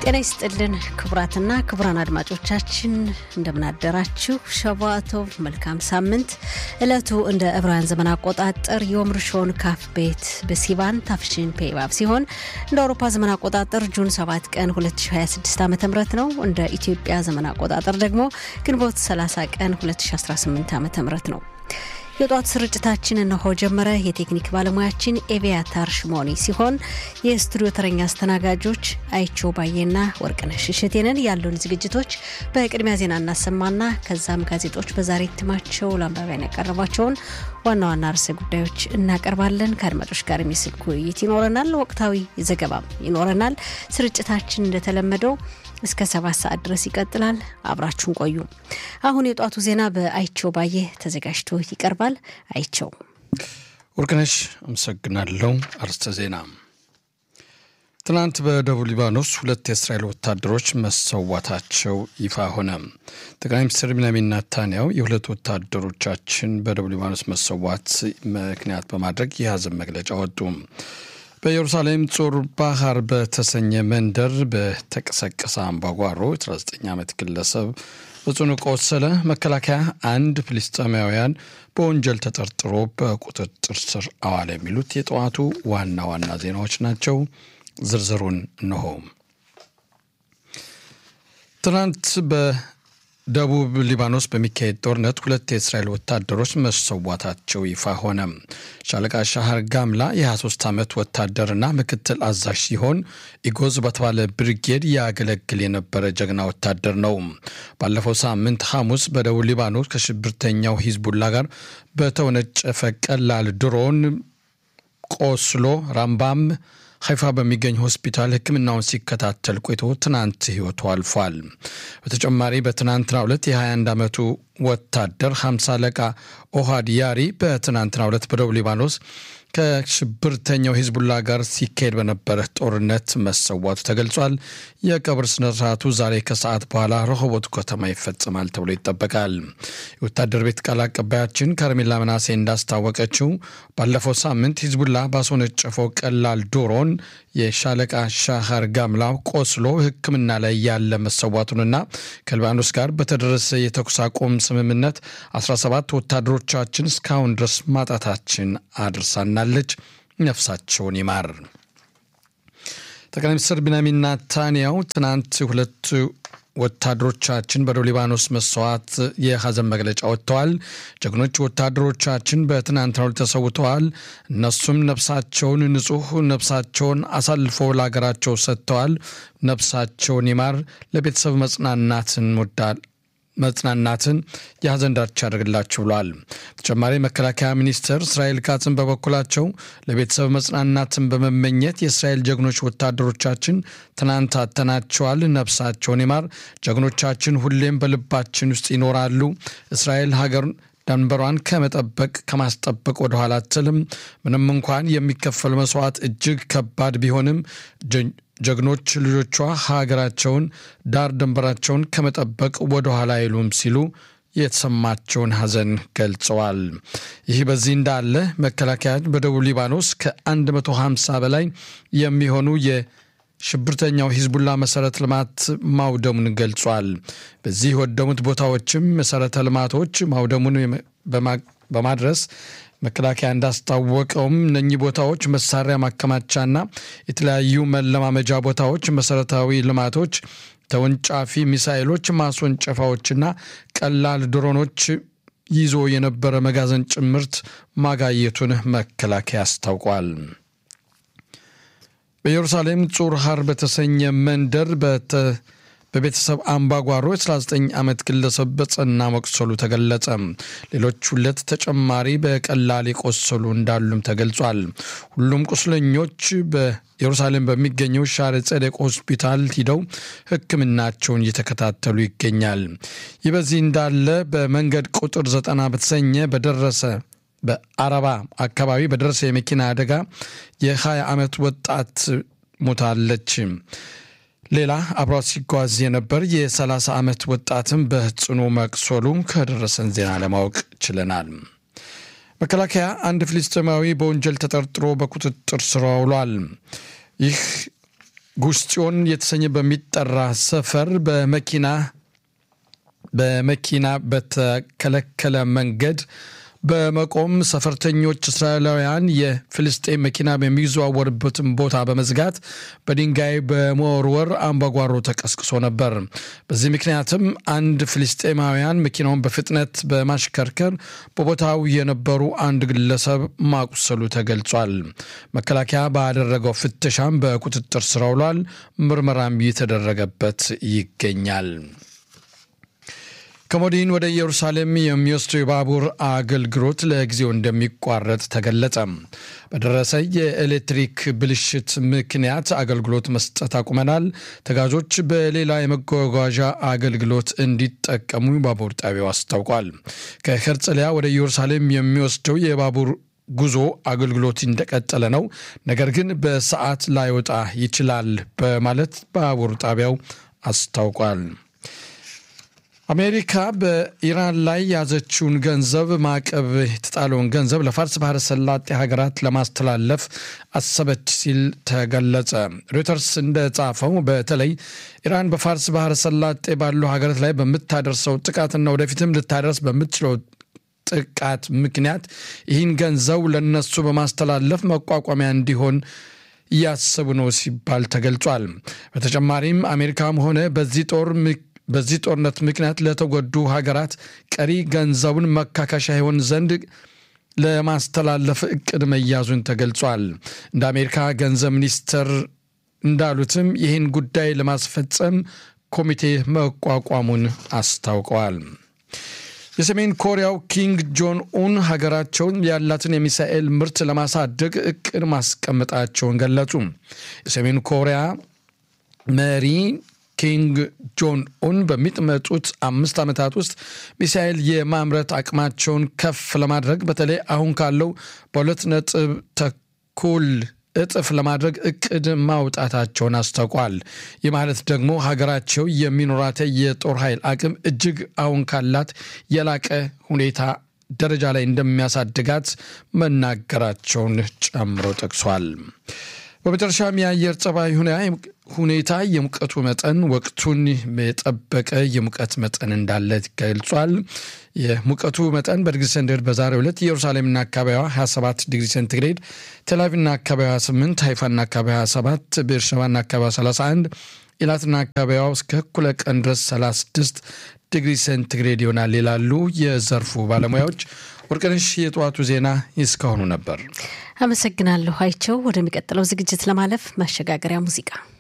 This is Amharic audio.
ጤና ይስጥልን ክቡራትና ክቡራን አድማጮቻችን እንደምናደራችሁ። ሸቫቶቭ መልካም ሳምንት። ዕለቱ እንደ ዕብራውያን ዘመን አቆጣጠር ዮም ርሾን ካፍ ቤት በሲቫን ታፍሽን ፔባብ ሲሆን እንደ አውሮፓ ዘመን አቆጣጠር ጁን 7 ቀን 2026 ዓ ም ነው። እንደ ኢትዮጵያ ዘመን አቆጣጠር ደግሞ ግንቦት 30 ቀን 2018 ዓ ም ነው። የጧት ስርጭታችን እነሆ ጀመረ። የቴክኒክ ባለሙያችን ኤቪያታር ሽሞኒ ሲሆን የስቱዲዮ ተረኛ አስተናጋጆች አይቸው ባዬና ወርቅነሽ እሸቴንን ያሉን ዝግጅቶች በቅድሚያ ዜና እናሰማና ከዛም ጋዜጦች በዛሬ እትማቸው ለአንባቢያን ያቀረቧቸውን ዋና ዋና ርዕሰ ጉዳዮች እናቀርባለን። ከአድማጮች ጋር የሚስልክ ውይይት ይኖረናል። ወቅታዊ ዘገባም ይኖረናል። ስርጭታችን እንደተለመደው እስከ ሰባት ሰዓት ድረስ ይቀጥላል። አብራችሁን ቆዩ። አሁን የጧቱ ዜና በአይቸው ባየ ተዘጋጅቶ ይቀርባል። አይቸው ወርቅነሽ አመሰግናለሁ። አርስተ ዜና ትናንት በደቡብ ሊባኖስ ሁለት የእስራኤል ወታደሮች መሰዋታቸው ይፋ ሆነ። ጠቅላይ ሚኒስትር ቢንያሚን ኔታንያሁ የሁለት ወታደሮቻችን በደቡብ ሊባኖስ መሰዋት ምክንያት በማድረግ የሀዘን መግለጫ ወጡ። በኢየሩሳሌም ጾር ባህር በተሰኘ መንደር በተቀሰቀሰ አምባጓሮ 19 ዓመት ግለሰብ በጽኑ ቆሰለ። መከላከያ አንድ ፍልስጤማውያን በወንጀል ተጠርጥሮ በቁጥጥር ስር አዋለ። የሚሉት የጠዋቱ ዋና ዋና ዜናዎች ናቸው። ዝርዝሩን እንሆ። ትናንት በደቡብ ሊባኖስ በሚካሄድ ጦርነት ሁለት የእስራኤል ወታደሮች መሰዋታቸው ይፋ ሆነ። ሻለቃ ሻህር ጋምላ የ23 ዓመት ወታደርና ምክትል አዛዥ ሲሆን ኢጎዝ በተባለ ብሪጌድ ያገለግል የነበረ ጀግና ወታደር ነው። ባለፈው ሳምንት ሐሙስ በደቡብ ሊባኖስ ከሽብርተኛው ሂዝቡላ ጋር በተወነጨፈ ቀላል ድሮን ቆስሎ ራምባም ሀይፋ በሚገኝ ሆስፒታል ሕክምናውን ሲከታተል ቆይቶ ትናንት ህይወቱ አልፏል። በተጨማሪ በትናንትናው ዕለት የ21 ዓመቱ ወታደር 50 አለቃ ኦሃድ ያሪ በትናንትናው ዕለት በደቡብ ሊባኖስ ከሽብርተኛው ሂዝቡላ ጋር ሲካሄድ በነበረ ጦርነት መሰዋቱ ተገልጿል። የቀብር ስነስርዓቱ ዛሬ ከሰዓት በኋላ ረሆቦት ከተማ ይፈጽማል ተብሎ ይጠበቃል። የወታደር ቤት ቃል አቀባያችን ከርሜላ መናሴ እንዳስታወቀችው ባለፈው ሳምንት ሂዝቡላ ባስወነጨፈው ቀላል ድሮን የሻለቃ ሻሃር ጋምላው ቆስሎ ሕክምና ላይ ያለ መሰዋቱንና ከሊባኖስ ጋር በተደረሰ የተኩስ አቁም ስምምነት 17 ወታደሮቻችን እስካሁን ድረስ ማጣታችን አድርሳናለች። ነፍሳቸውን ይማር። ጠቅላይ ሚኒስትር ቢንያሚን ኔታንያሁ ትናንት ሁለት ወታደሮቻችን በደቡብ ሊባኖስ መስዋዕት የሀዘን መግለጫ ወጥተዋል። ጀግኖች ወታደሮቻችን በትናንትናው ተሰውተዋል። እነሱም ነፍሳቸውን ንጹሕ ነፍሳቸውን አሳልፎ ለሀገራቸው ሰጥተዋል። ነፍሳቸውን ይማር። ለቤተሰብ መጽናናትን ወዳል መጽናናትን የሀዘን ዳርቻ ያደርግላችሁ ብለዋል። በተጨማሪ መከላከያ ሚኒስትር እስራኤል ካጽን በበኩላቸው ለቤተሰብ መጽናናትን በመመኘት የእስራኤል ጀግኖች ወታደሮቻችን ትናንት አተናቸዋል። ነፍሳቸውን ይማር። ጀግኖቻችን ሁሌም በልባችን ውስጥ ይኖራሉ። እስራኤል ሀገር ደንበሯን ከመጠበቅ ከማስጠበቅ ወደኋላ አትልም። ምንም እንኳን የሚከፈል መስዋዕት እጅግ ከባድ ቢሆንም ጀግኖች ልጆቿ ሀገራቸውን ዳር ድንበራቸውን ከመጠበቅ ወደኋላ አይሉም ሲሉ የተሰማቸውን ሐዘን ገልጸዋል። ይህ በዚህ እንዳለ መከላከያ በደቡብ ሊባኖስ ከ150 በላይ የሚሆኑ የሽብርተኛው ሂዝቡላ መሰረተ ልማት ማውደሙን ገልጿል። በዚህ የወደሙት ቦታዎችም መሰረተ ልማቶች ማውደሙን በማድረስ መከላከያ እንዳስታወቀውም እነኚህ ቦታዎች መሳሪያ ማከማቻና የተለያዩ መለማመጃ ቦታዎች፣ መሰረታዊ ልማቶች፣ ተወንጫፊ ሚሳይሎች ማስወንጨፋዎችና ቀላል ድሮኖች ይዞ የነበረ መጋዘን ጭምርት ማጋየቱን መከላከያ አስታውቋል። በኢየሩሳሌም ጹር ሀር በተሰኘ መንደር በቤተሰብ አምባጓሮ የ19 ዓመት ግለሰብ በጸና መቁሰሉ ተገለጸ። ሌሎች ሁለት ተጨማሪ በቀላል የቆሰሉ እንዳሉም ተገልጿል። ሁሉም ቁስለኞች በኢየሩሳሌም በሚገኘው ሻረ ጸደቅ ሆስፒታል ሂደው ሕክምናቸውን እየተከታተሉ ይገኛል። ይህ በዚህ እንዳለ በመንገድ ቁጥር ዘጠና በተሰኘ በደረሰ በአረባ አካባቢ በደረሰ የመኪና አደጋ የ20 ዓመት ወጣት ሞታለች። ሌላ አብሯት ሲጓዝ የነበር የ30 ዓመት ወጣትም በጽኑ መቁሰሉ ከደረሰን ዜና ለማወቅ ችለናል። መከላከያ አንድ ፍልስጤማዊ በወንጀል ተጠርጥሮ በቁጥጥር ስር ውሏል። ይህ ጉሽ ጽዮን የተሰኘ በሚጠራ ሰፈር በመኪና በመኪና በተከለከለ መንገድ በመቆም ሰፈርተኞች እስራኤላውያን የፍልስጤን መኪና በሚዘዋወርበትን ቦታ በመዝጋት በድንጋይ በመወርወር አምባጓሮ ተቀስቅሶ ነበር። በዚህ ምክንያትም አንድ ፍልስጤማውያን መኪናውን በፍጥነት በማሽከርከር በቦታው የነበሩ አንድ ግለሰብ ማቁሰሉ ተገልጿል። መከላከያ ባደረገው ፍተሻም በቁጥጥር ስር ውሏል። ምርመራም እየተደረገበት ይገኛል። ከሞዲን ወደ ኢየሩሳሌም የሚወስደው የባቡር አገልግሎት ለጊዜው እንደሚቋረጥ ተገለጸ። በደረሰ የኤሌክትሪክ ብልሽት ምክንያት አገልግሎት መስጠት አቁመናል። ተጓዦች በሌላ የመጓጓዣ አገልግሎት እንዲጠቀሙ ባቡር ጣቢያው አስታውቋል። ከሄርጽሊያ ወደ ኢየሩሳሌም የሚወስደው የባቡር ጉዞ አገልግሎት እንደቀጠለ ነው፣ ነገር ግን በሰዓት ላይወጣ ይችላል በማለት ባቡር ጣቢያው አስታውቋል። አሜሪካ በኢራን ላይ ያዘችውን ገንዘብ ማዕቀብ የተጣለውን ገንዘብ ለፋርስ ባህረ ሰላጤ ሀገራት ለማስተላለፍ አሰበች ሲል ተገለጸ። ሮይተርስ እንደጻፈው በተለይ ኢራን በፋርስ ባህረ ሰላጤ ባሉ ሀገራት ላይ በምታደርሰው ጥቃትና ወደፊትም ልታደርስ በምትችለው ጥቃት ምክንያት ይህን ገንዘብ ለነሱ በማስተላለፍ መቋቋሚያ እንዲሆን እያሰቡ ነው ሲባል ተገልጿል። በተጨማሪም አሜሪካም ሆነ በዚህ ጦር በዚህ ጦርነት ምክንያት ለተጎዱ ሀገራት ቀሪ ገንዘቡን መካካሻ ይሆን ዘንድ ለማስተላለፍ እቅድ መያዙን ተገልጿል። እንደ አሜሪካ ገንዘብ ሚኒስትር እንዳሉትም ይህን ጉዳይ ለማስፈጸም ኮሚቴ መቋቋሙን አስታውቀዋል። የሰሜን ኮሪያው ኪንግ ጆን ኡን ሀገራቸውን ያላትን የሚሳኤል ምርት ለማሳደግ እቅድ ማስቀመጣቸውን ገለጹ። የሰሜን ኮሪያ መሪ ኪንግ ጆን ኡን በሚመጡት አምስት ዓመታት ውስጥ ሚሳኤል የማምረት አቅማቸውን ከፍ ለማድረግ በተለይ አሁን ካለው በሁለት ነጥብ ተኩል እጥፍ ለማድረግ እቅድ ማውጣታቸውን አስታውቋል። ይህ ማለት ደግሞ ሀገራቸው የሚኖራት የጦር ኃይል አቅም እጅግ አሁን ካላት የላቀ ሁኔታ ደረጃ ላይ እንደሚያሳድጋት መናገራቸውን ጨምሮ ጠቅሷል። በመጨረሻም የአየር ጸባይ ሁኔታ የሙቀቱ መጠን ወቅቱን የጠበቀ የሙቀት መጠን እንዳለ ገልጿል። የሙቀቱ መጠን በዲግሪ ሴንቲግሬድ በዛሬው ዕለት ኢየሩሳሌምና አካባቢዋ 27 ዲግሪ ሴንቲግሬድ፣ ቴልአቪቭና አካባቢዋ 8፣ ሃይፋና አካባቢዋ 27፣ ቤርሸባና አካባቢዋ 31፣ ኢላትና አካባቢዋ እስከ እኩለ ቀን ድረስ 36 ዲግሪ ሴንቲግሬድ ይሆናል ይላሉ የዘርፉ ባለሙያዎች። ወርቅነሽ፣ የጠዋቱ ዜና እስካሁኑ ነበር። አመሰግናለሁ አይቸው። ወደሚቀጥለው ዝግጅት ለማለፍ ማሸጋገሪያ ሙዚቃ